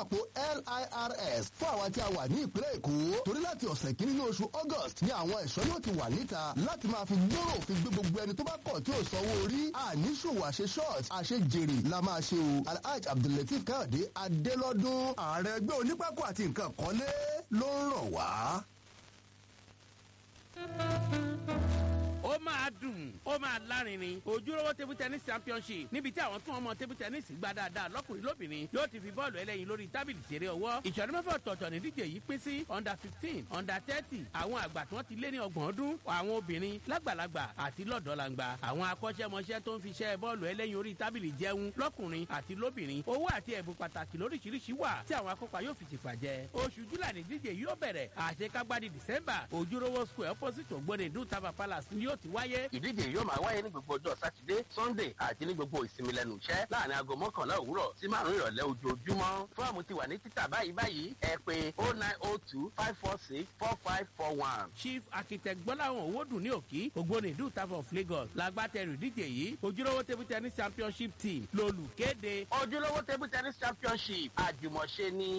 àpò lirs fún àwa tí a wà ní ìpínlẹ̀ èkó torí láti ọ̀sẹ̀ kìíní ní oṣù august ni àwọn ẹ̀ṣọ́ yóò ti wà níta láti máa fi gbóró òfin gbé gbogbo ẹni tó bá kọ̀ tí ò sanwó orí àníṣòwò àṣe short àṣe jèrè la máa ṣe o alhaji abdulateef káyọ̀dé adélọ́dún ààrẹ ẹgbẹ́ onípákó àti nǹkan kọ́lé ló ń rọ̀ wá. ó máa dùn ó máa lárinrin ojúlówó table tennis championship níbi tí àwọn tún ọmọ table tennis gbá dáadáa lọkùnrin lóbìnrin yóò ti fi bọ́ọ̀lù ẹlẹ́yin lórí tábìlì ṣeré ọwọ́ ìṣọ̀rí mẹ́fà ọ̀tọ̀ọ̀tọ̀ ní díje yìí pín sí under fifteen under thirty àwọn àgbà tí wọ́n ti lé ní ọgbọ̀n ọdún àwọn obìnrin lágbàlagbà àti lọ́dọ̀ọ́langba àwọn akọ́ṣẹ́mọṣẹ́ tó ń fi ṣẹ́ bọ́ọ̀lù ẹlẹ́yin orí tábìlì jẹun lọ́kùnrin àti lóbìnrin owó àti ẹ̀bùn pàtàkì lóríṣiríṣi wà tí àwọn akópa yóò fi ṣèpà jẹ oṣù júlà ní díje yóò bẹ̀rẹ̀ àṣekágbádì december ojúlówó square opposite ògbóni dutaba palace ni yóò ti wáyé ìdíje yóò máa wáyé ní gbogbo ọjọ́ sátidé sunday àti ní gbogbo ìsinmi lẹ́nu iṣẹ́ láàrin aago mọ́kànlá òwúrọ̀ sí márùn-ún ìrọ̀lẹ́ ojoojúmọ́ fọ́ọ̀mù ti wà ní títà báyìí báyìí ẹ pé oh nine oh two five four six four five four one. chief architect gbọ́láhàn owódùn ní òkì ògbóni dutaba of lagos lágbátẹrù ìdíje yìí ojúlówó table tennis championship team lolùkéde ojúlówó table tennis championship àjùmọ̀ṣe ni